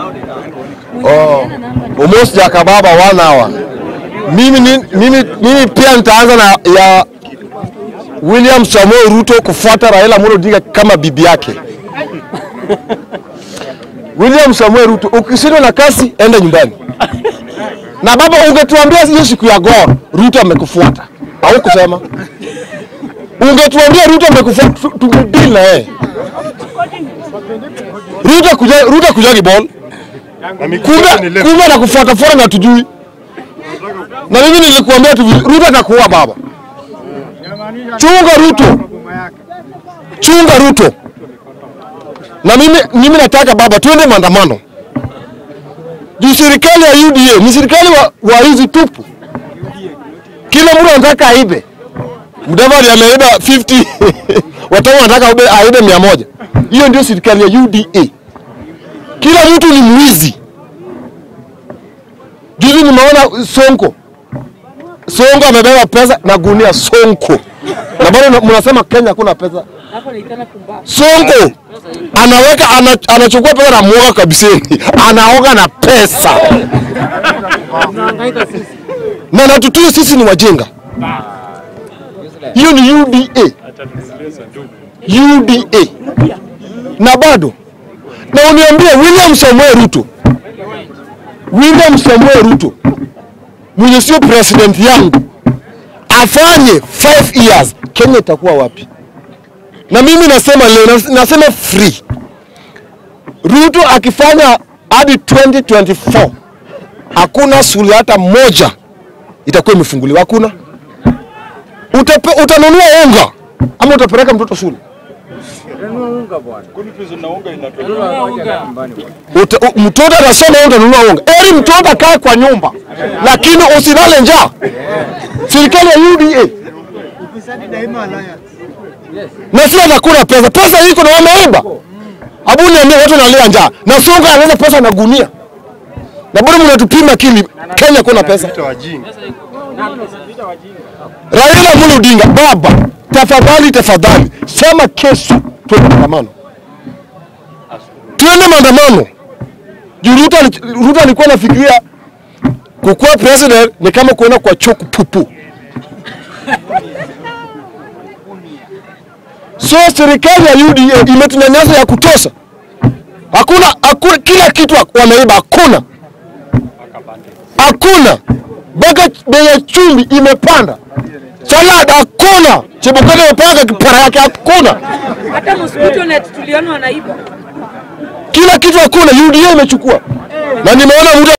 Oh, almost Jakababa one hour. Mimi, ni- mimi, mimi pia nitaanza na ya William Samoei Ruto kufuata Raila Amolo Odinga kama bibi yake. William Samoei Ruto, ukishindwa na kasi enda nyumbani. Na baba, ungetuambia hiyo siku ya Gor Ruto amekufuata au kusema, ungetuambia Ruto amekufuata, tu- tungedeal na yeye. Ruto kuja Ruto kuja Gibon, kumbe kumbe na kufuata fuata na tujui. Na mimi nilikuambia tu Ruto atakuua baba. Chunga Ruto, chunga Ruto. Na mimi, mimi nataka baba tuende maandamano juu serikali ya UDA ni serikali wa, wa hizi tupu. Kila mtu anataka aibe. Mudavadi ameiba 50 watu wanataka aibe, aibe mia moja. Hiyo ndio serikali ya UDA. Kila mtu ni mwizi. Juzi nimeona Sonko, Sonko amebeba pesa na gunia Sonko, na bado mnasema Kenya hakuna pesa. Sonko anaweka ana, anachukua pesa na mwoga kabiseni, anaoga na pesa na natutuyo sisi ni wajinga. Hiyo ni UDA, UDA na bado na uniambie William Samoei Ruto, William Samoei Ruto mwenye sio president yangu afanye 5 years, Kenya itakuwa wapi? Na mimi nasema leo, nas- nasema free. Ruto akifanya hadi 2024 hakuna shule hata moja itakuwa imefunguliwa, hakuna. Utape, utanunua unga ama utapeleka mtoto shule? Uta, u, mtoto atasoma wewe utanunua unga. Eri mtoto akae kwa nyumba, lakini usilale njaa. Serikali ya UDA na si anakula pesa, pesa iko na wameiba. Abu niambie watu wanalia njaa na songa anaweza pesa na gunia, na bado mnatupima kili Kenya kuna pesa. Raila Amolo Odinga, baba, tafadhali tafadhali, sema kesho tuende maandamano, tuende maandamano. Juu Ruto ali- Ruto alikuwa anafikiria kukuwa president ni kama kuenda kwa choo kupupu. So serikali ya UDA imetunyanyasa ya kutosha. Hakuna, hakuna kila kitu wameiba, hakuna hakuna mpaka bei ya chumvi imepanda, salad hakuna, Chebukati amepanga kipara yake hakuna, Hata mosquito net tuliona wanaiba. kila kitu hakuna. UDA imechukua na nimeona mtu